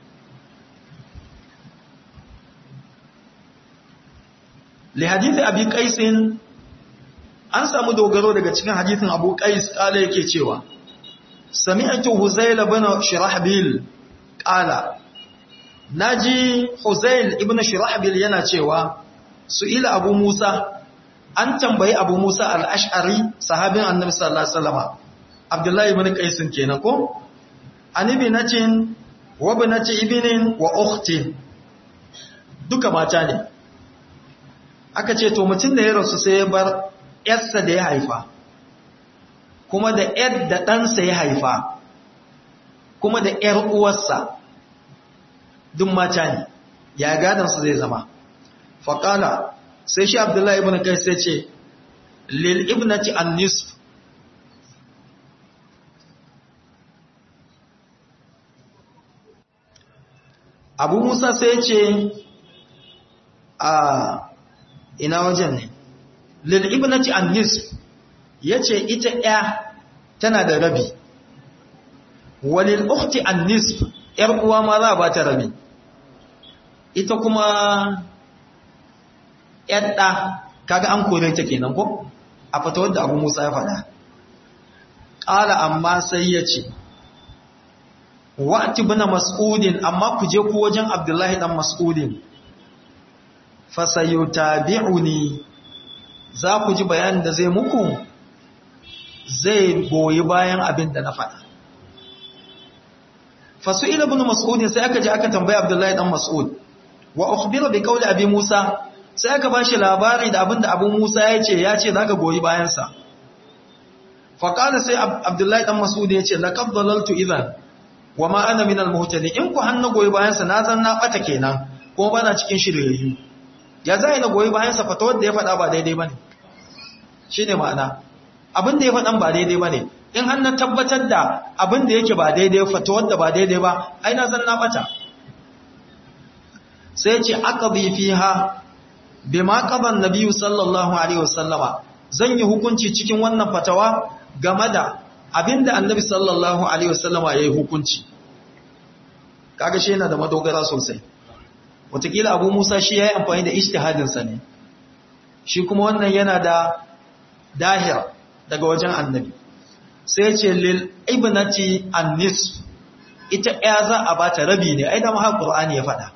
li hadithi abi qaisin an samu dogaro daga cikin hadithin abu qais kala yake cewa sami'tu huzayl ibn shirahbil qala naji huzayl ibn shirahbil yana cewa su'ila abu musa an tambayi abu musa al-ash'ari sahabin annabi sallallahu alaihi wasallam abdullahi ibn qais kenan ko anibi natin wa binati ibnin wa ukhtin duka mata ne aka ce to mutum da ya rasu sai ya bar yarsa da ya haifa kuma da yar da ɗansa ya haifa kuma da yar uwarsa duk mata ne ya gadansu zai zama faƙala sai shi abdullahi ibn kai sai ce lil ibnati an nisf abu musa sai ce a ina wajen ne lil ibnati an nisf yace ita ya tana da rabi walil ukhti an nisf yar uwa ma za ba ta rabi ita kuma yadda kaga an kore ta kenan ko a fata wadda abu musa ya faɗa ƙala amma sai ya ce wa'ati bina mas'udin amma ku je ku wajen abdullahi dan mas'udin fasayutabi'uni za ku ji bayanin da zai muku zai goyi bayan abin da na faɗa fasu'ila ibn mas'ud sai aka ji aka tambaye abdullahi dan mas'ud wa ukhbira bi qawli abi musa sai aka bashi labari da abin da abu musa ya ce ya ce zaka goyi bayan sa fa qala sai abdullahi dan mas'ud ya ce laqad dalaltu idhan wa ma ana min al-muhtadin in ku hannu goyi bayan sa na zan na bata kenan kuma bana cikin shiryayyu ya zai na goyi bayan sa fata wanda ya faɗa ba daidai bane shine ma'ana abin da ya faɗan ba daidai bane in har na tabbatar da abin da yake ba daidai fata wanda ba daidai ba ai na zan na bata sai ce aqdi fiha bima qada an-nabi sallallahu alaihi wasallama zan yi hukunci cikin wannan fatawa game da abinda annabi sallallahu alaihi wasallama yayi hukunci kaga shi yana da madogara sosai wataƙila abu musa shi ya yi amfani da ishtihadinsa ne shi kuma wannan yana da dahir daga wajen annabi sai ce lil ibnati annis ita ya za a bata rabi ne ai da maha qur'ani ya faɗa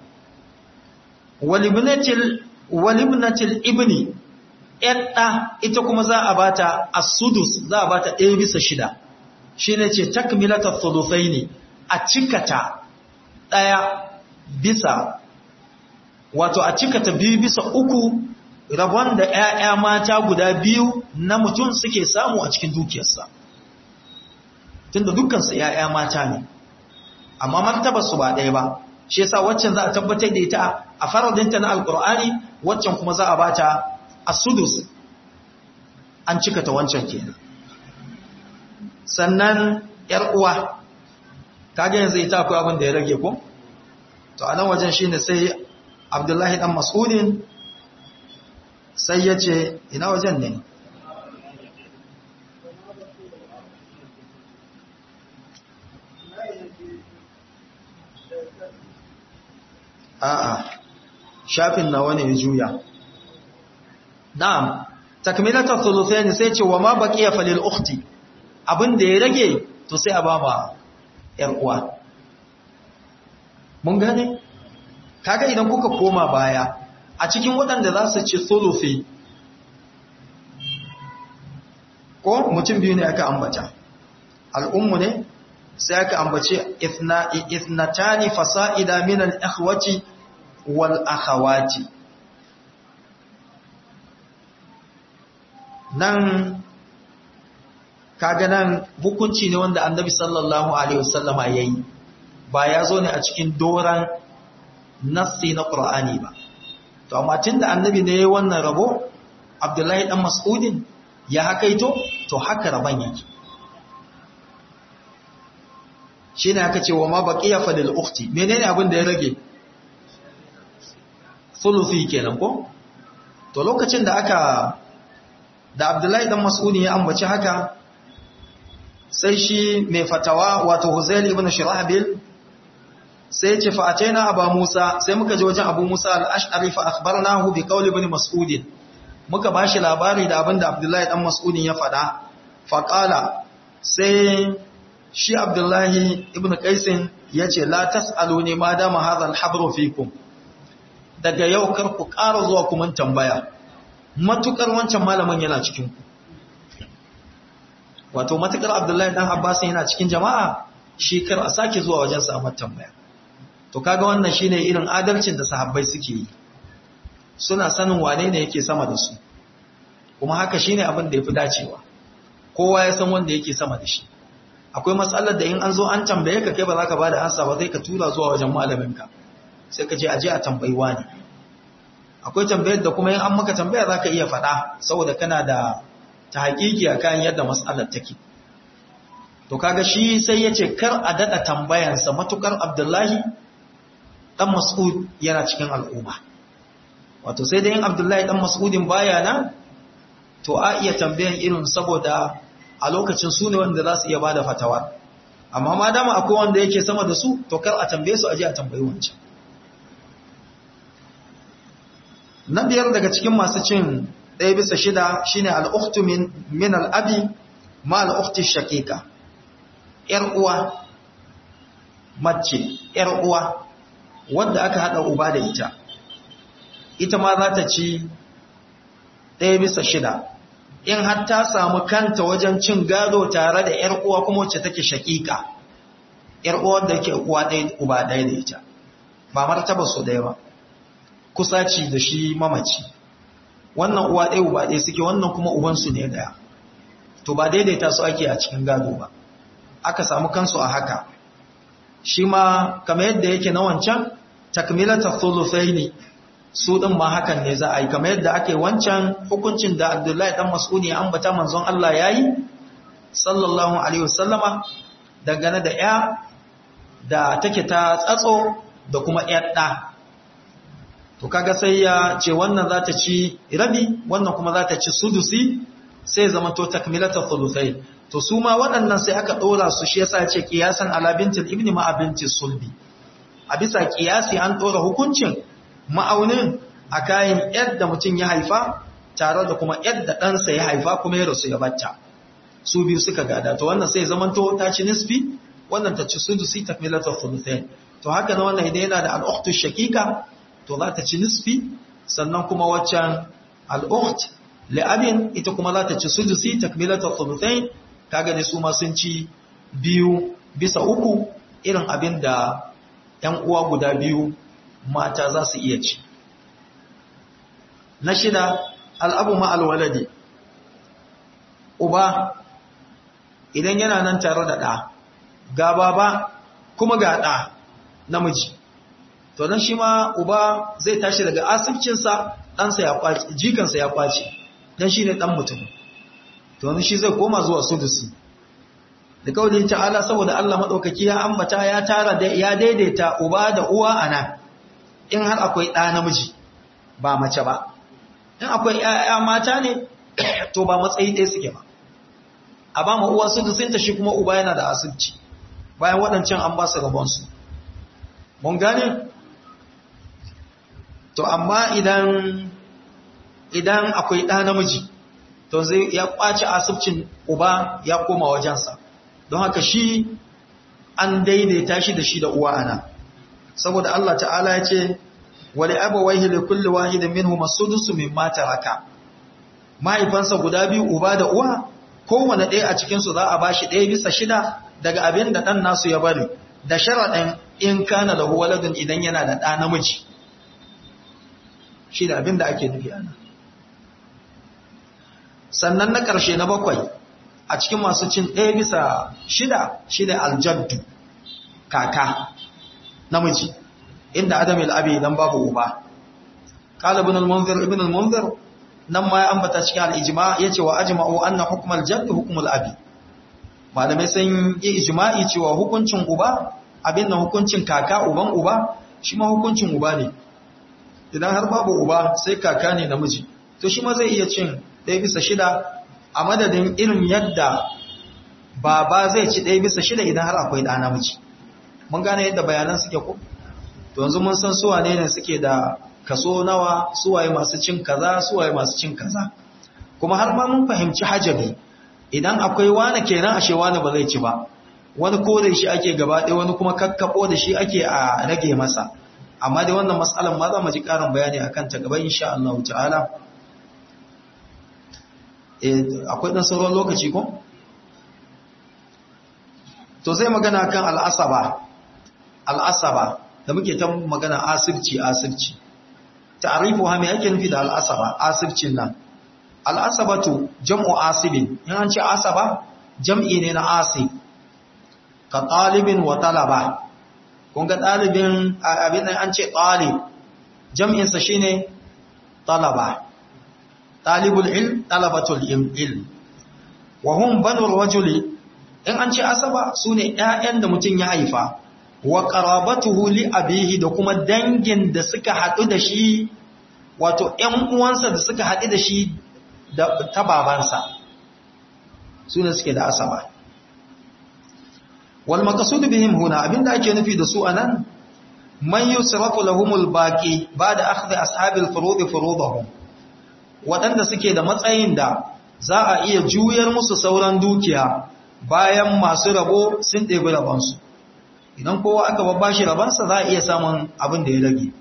walibnatil walibnatil ibni yadda ita kuma za a bata as-sudus za a bata 1 bisa shida shine ce takmilatat thuluthaini a cikata daya bisa wato a cikata biyu bisa uku rabon da ‘ya'ya mata guda biyu na mutum suke samu a cikin dukiyarsa tunda dukkansu ‘ya'ya mata ne amma martaba su ba ɗaya ba shi yasa waccan za a tabbatar da ita a faradinta na alkur'ani waccan kuma za a bata a sudus an cikata wancan kenan sannan ‘yar uwa kage yanzu ita akwai abin da ya rage ko? to a nan wajen shine sai abdullahi dan mas'udin sai ya ce ina wajen ne a'a shafin nawa ne ya juya na'am takmilata thuluthayn sai ce wa ma baqiya falil ukhti abin da ya rage to sai a ba ma yar uwa mun gane kaga idan kuka koma baya a cikin waɗanda za su ci thuluthi ko mutum biyu ne aka ambata al'ummu ne sai aka ambace ithnatani fasa'ida min al-ikhwati wal akhawati nan kaga nan hukunci ne wanda annabi sallallahu alaihi wasallama yayi ba ya zo ne a cikin doran nassi na qur'ani ba to amma tunda annabi ne yayi wannan rabo abdullahi dan mas'udin ya hakaito to haka raban yake shine aka ce wa ma baqiya fa lil ukhti menene abin da ya rage thuluthi kenan ko to lokacin da aka da abdullahi dan mas'udin ya ambaci haka sai shi mai fatawa wato Huzail ibn Shirahabil sai ce fa ataina Aba Musa sai muka je wajen Abu Musa al-Ash'ari fa akhbarnahu bi qawli ibn Mas'ud muka bashi labari da abinda Abdullahi dan Mas'ud ya faɗa fa qala sai shi Abdullahi ibn Qais yace la tasaluni ma dama hadha al-habru fikum daga yau kar ku ƙara zuwa kuma tambaya matukar wancan malamin yana cikin ku wato matukar abdullahi dan abbas yana cikin jama'a shi kar a sake zuwa wajen sa amma tambaya to kaga wannan shine irin adalcin da sahabbai suke yi suna sanin wane ne yake sama da su kuma haka shine abin da yafi dacewa kowa ya san wanda yake sama da shi akwai matsalar da in an zo an tambaye ka kai ba za ka bada ansa ba zai ka tura zuwa wajen malaminka sai ka je aje a tambayi wani akwai tambayar da kuma in an maka tambaya za ka iya faɗa saboda kana da ta haƙiƙi a kan yadda matsalar take to kaga shi sai ya ce kar a daɗa tambayansa matukar abdullahi ɗan mas'ud yana cikin al'umma wato sai dai yin abdullahi ɗan mas'udin baya nan to a iya tambayan irin saboda a lokacin su ne wanda za su iya ba da fatawa amma ma dama akwai wanda yake sama da su to kar a tambaye su aje a tambayi wancan na biyar daga cikin masu cin ɗaya bisa shida shine al'uktu min al'abi ma al'ukti shakika ‘yar uwa mace ‘yar uwa wadda aka haɗa uba da ita ita ma za ta ci ɗaya bisa shida in har ta samu kanta wajen cin gado tare da ‘yar uwa kuma wacce take shakika ‘yar uwa da ke uwa ɗaya uba ɗaya da ita ba martaba su ɗaya ba kusaci da shi mamaci wannan uwa ɗaya uba ɗaya suke wannan kuma ubansu ne ɗaya to ba daidaita su ake a cikin gado ba aka samu kansu a haka shi ma kamar yadda yake na wancan takmilata thuluthaini su din ma hakan ne za a yi kamar yadda ake wancan hukuncin da Abdullahi dan Mas'ud ya ambata manzon Allah yayi sallallahu alaihi wasallama dangane da ya da take ta tsatso da kuma ƴar ɗa to kaga sai ya ce wannan za ta ci rabi wannan kuma za ta ci sudusi sai zama to takmilata thuluthai to su ma waɗannan sai aka ɗora su shi yasa ce kiyasan ala bintil ibni ma binti sulbi a bisa kiyasi an ɗora hukuncin ma'aunin a kayan yadda mutum ya haifa tare da kuma yadda ɗansa ya haifa kuma ya rasu ya bacca su biyu suka gada to wannan sai zaman to ta ci nisfi wannan ta ci sudusi takmilata thuluthai to haka na wannan idan yana da al'ukhtu shakika to za ta ci nisfi sannan kuma waccan al'ukht li'abin ita kuma za ta ci sudusi takmilatar thuluthain kaga ne su ma sun ci biyu bisa uku irin abin da ‘yan uwa guda biyu mata za su iya ci na shida al'abu ma'alwalade uba idan yana nan tare da ɗa ga baba kuma ga ɗa namiji to nan shi ma uba zai tashi daga asibcinsa ɗansa ya kwace jikansa ya kwace dan shi ne ɗan mutum to nan shi zai koma zuwa sudusi da kawai ta'ala saboda Allah maɗaukaki ya ambata ya tara da ya daidaita uba da uwa a nan in har akwai ɗa namiji ba mace ba in akwai ‘ya'ya mata ne to ba matsayi ɗaya suke ba a ba ma uwa sudusinta shi kuma uba yana da asibci bayan waɗancan an ba su rabonsu mun gane to amma idan idan akwai ɗa namiji to zai ya ƙwace asibcin uba ya koma wajensa don haka shi an daidaita shi da shi da uwa ana saboda Allah ta'ala ya ce wali abawaihi li kulli wahidin minhum as-sudusu mimma taraka mahaifansa guda biyu uba da uwa kowanne ɗaya a cikin su za a bashi ɗaya bisa shida daga abin da ɗan nasu ya bari da sharaɗin in kana lahu waladun idan yana da ɗa namiji shi da abin da ake nufi ana sannan na ƙarshe na bakwai a cikin masu cin ɗaya bisa shida shida aljaddu kaka namiji inda adam al-abi dan babu uba qala ibn al-munzir ibn al-munzir nan ma ya ambata cikin al-ijma yace wa ajma'u anna hukm al-jadd hukm al-abi malamai sun yi ijma'i cewa hukuncin uba abin nan hukuncin kaka uban uba shi ma hukuncin uba ne idan har babu uba sai kaka ne namiji to shi ma zai iya cin ɗaya bisa shida a madadin irin yadda baba zai ci ɗaya bisa shida idan har akwai ɗa namiji mun gane yadda bayanan suke ko to yanzu mun san suwa ne suke da kaso nawa suwaye masu cin kaza suwaye masu cin kaza kuma har ma mun fahimci hajabi idan akwai wani kenan ashe wani ba zai ci ba wani ko da shi ake gaba ɗaya wani kuma kakkabo da shi ake a rage masa amma dai wannan matsalan ma za mu ji ƙarin bayani akan ta gaba insha Allah ta'ala akwai ɗan sauran lokaci ko? To zai magana kan al'asaba, al'asaba da muke ta magana asirci asirci. Ta'arifu ha mai ake nufi da al'asaba, asircin nan. Al'asabatu jam'u asibin, in an ce asaba, jam'i ne na asib, ka ɗalibin wa talaba. Kun ga ɗalibin abin nan an ce ɗalib, jam'insa shi ne talaba. talibul ilm talabatul ilm wa hum banur rajuli in an ce asaba sune ƴaƴan da mutum ya haifa wa qarabatuhu li abihi da kuma dangin da suka hadu da shi wato ƴan uwansa da suka hadu da shi da ta babansa sune suke da asaba wal maqsud bihim huna abinda ake nufi da su anan man yusrafu lahumul baqi ba'da akhdhi ashabil furud furudahum waɗanda suke da matsayin da za a iya juyar musu sauran dukiya bayan masu rabo sun ɗebi rabansu idan kowa aka babba shi rabansa za a iya samun abin da ya rage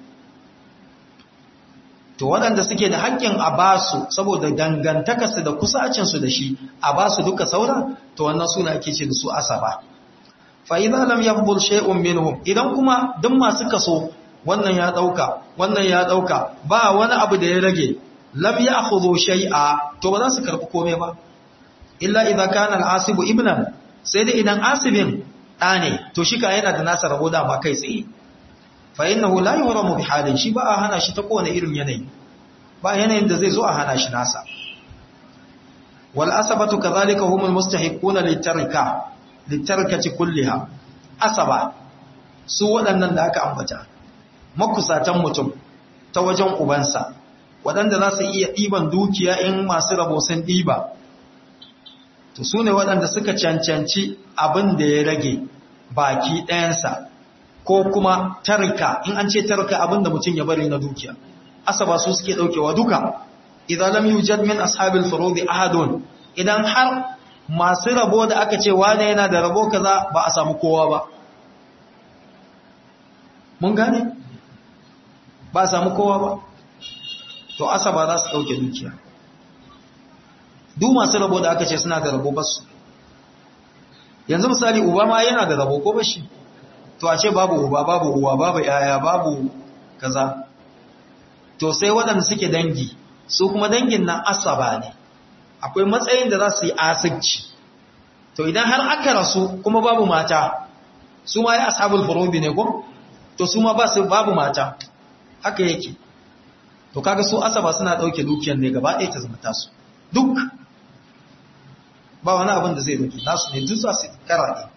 to waɗanda suke da haƙƙin a basu saboda dangantakarsu da kusacinsu da shi a basu duka sauran to wannan suna ake ce da su asaba fa idan lam yaqbul shay'un minhum idan kuma duk masu kaso wannan ya dauka wannan ya dauka ba wani abu da ya rage lam ya'khudhu shay'a to ba za su karbi komai ba illa idza kana al-asibu ibnan sai dai idan asibin da ne to shi ka yana da nasa rabo da ba kai tsaye fa innahu la yuhramu bi halin shi ba a hana shi ta kowane irin yanayi ba yanayin da zai zo a hana shi nasa wal asabatu kadhalika humul mustahiquna litarika litarkati kulliha asaba su waɗannan da aka ambata makusatan mutum ta wajen ubansa waɗanda za su iya ɗiban dukiya in masu rabo sun ɗiba to su ne waɗanda suka cancanci abin da ya rage baki ɗayansa ko kuma tarka in an ce tarka abin da mutum ya bari na dukiya asaba su suke ɗaukewa duka idan lam yujad min ashabil furudi ahadun idan har masu rabo da aka ce wane yana da rabo kaza ba a samu kowa ba mun gane ba a samu kowa ba to asaba za su ɗauke dukiya duk masu rabo da aka ce suna da rabo basu yanzu misali uba ma yana da rabo ko bashi to a ce babu uba babu uwa babu yaya babu kaza to sai waɗanda suke dangi su kuma dangin nan asaba ne akwai matsayin da za su yi asirci to idan har aka rasu kuma babu mata su ma ya ashabul furubi ne ko to su ma ba su babu mata haka yake to kaga su asaba suna dauke dukiyar ne gaba ɗaya ta zama tasu duk ba wani abin da zai dauke nasu ne duk za su karaɗe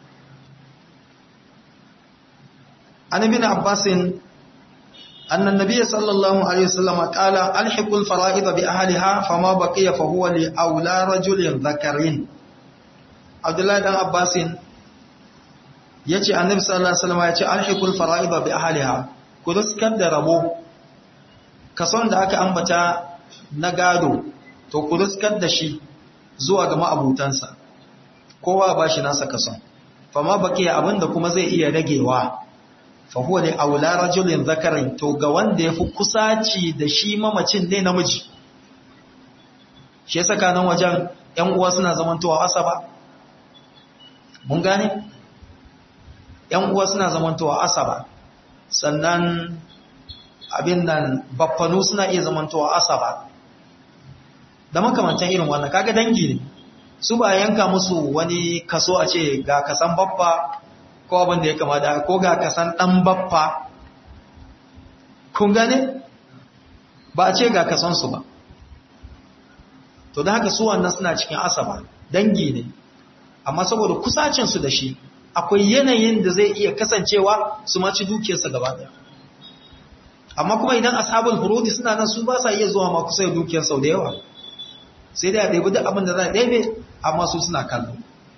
an ibn abbasin أن النبي صلى الله عليه وسلم قال ألحق الفرائض بأهلها فما بقي فهو لأولى رجل ذكرين عبد الله بن عباس yace annabi sallallahu alaihi wasallam yace alhiqul fara'id bi ahliha ku riskar da rabo kason da aka ambata na gado to ku riskar da shi zuwa ga ma'abutansa kowa ba shi nasa kason fama bakiya abinda kuma zai iya ragewa fahuwa ne aula rajulin zakarin to ga wanda ya fi kusaci da shi mamacin ne namiji shi saka nan wajen ‘yan uwa suna zamantowa asaba mun gane? ‘yan uwa suna zamantowa asaba sannan abin nan baffanu suna iya zamantowa asaba da makamantan irin wannan kaga dangi ne su ba yanka musu wani kaso a ce ga kasan baffa ko abin da ya kama da ko ga kasan dan baffa kun gane ba a ce ga kasansu ba to da haka su wannan suna cikin asaba dangi ne amma saboda kusacinsu da shi akwai yanayin da zai iya kasancewa su maci dukiyarsa gaba daya amma kuma idan ashabul furudi suna nan su ba sa iya zuwa ma kusa da dukiyar sau da yawa sai dai a ɗaibi duk abin da za a ɗaibe amma su suna kallo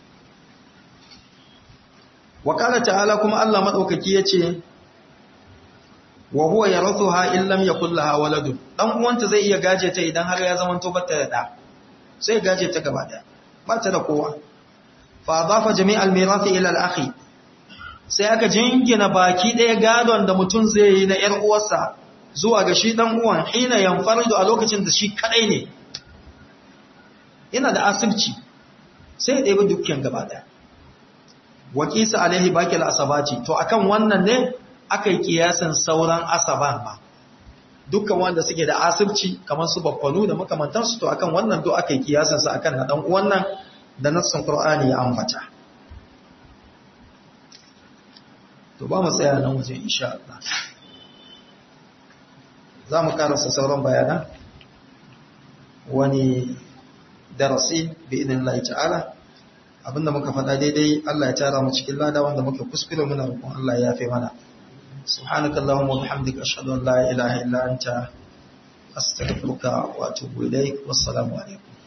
wakala ta'ala kuma Allah maɗaukaki ya ce wa huwa yarathuha in lam yakul laha waladun dan uwanta zai iya gaje ta idan har ya zama to bata da da sai gaje ta gaba daya ba ta da kowa fa adafa jami'al mirathi ila al-akhi sai aka jingina baki daya gadon da mutum zai yi na yar uwarsa zuwa ga shi dan uwan hina yanfaridu a lokacin da shi kadai ne yana da asibci sai ya ɗebi dukkan gaba daya wakisa alaihi bakil asabati to akan wannan ne aka yi kiyasin sauran asaban ba dukkan wanda suke da asibci kamar su baffanu da makamantansu to akan wannan to aka yi kiyasin sa akan hadan wannan da nassin qur'ani ya ambata to ba mu tsaya nan waje insha Allah za mu karasa sauran bayana wani darasi bi idinillahi ta'ala abinda muka faɗa daidai Allah ya tara mu cikin lada wanda muka kuskure muna roƙon Allah ya yafe mana سبحانك اللهم وبحمدك أشهد أن لا إله إلا أنت أستغفرك وأتوب إليك والسلام عليكم